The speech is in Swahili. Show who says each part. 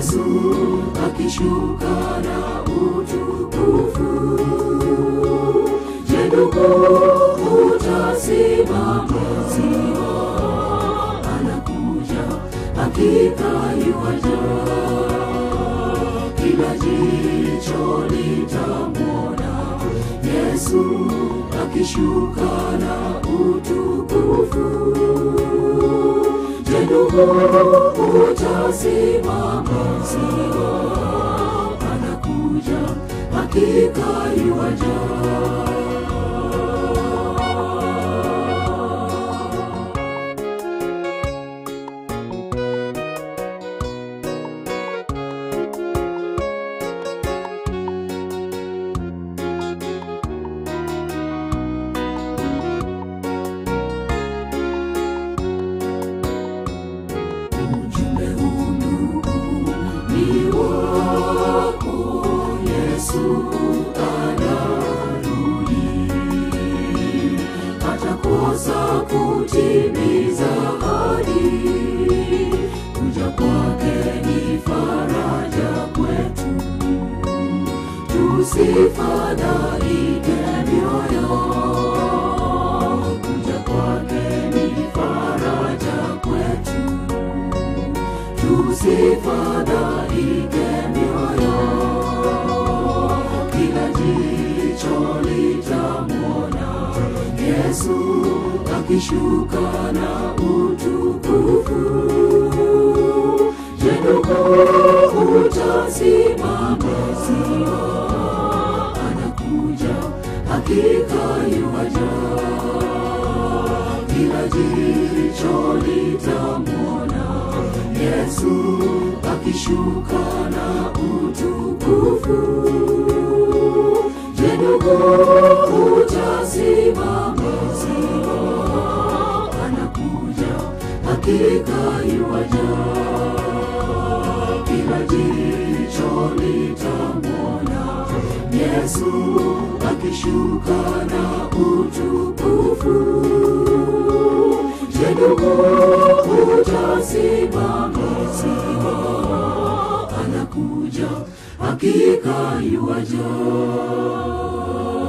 Speaker 1: Yesu akishuka na utukufu. Je, ndugu utasimama? Sio, anakuja, hakika yuaja. Kila jicho litamwona Yesu akishuka na utukufu. Je, ndugu utasimama? Sio, anakuja, hakika yuaja. Ujumbe huu ndugu ni wako, Yesu anarudi, hatakosa kutimiza ahadi. Kuja kwake ni faraja kwetu, tusifadhaike mioyo. Kuja kwake ni faraja kwetu tusifadhaike mioyo, kila jicho litamwona Yesu akishuka na utukufu. Je, ndugu utasimama? Sio, anakuja, hakika yuaja kila jicho litamwona Yesu akishuka na utukufu. Je, ndugu utasimama? Sio, anakuja, hakika yuaja. Kila jicho litamwona Yesu akishuka na utukufu. Je, ndugu utasimama? Sio, anakuja, hakika yuaja.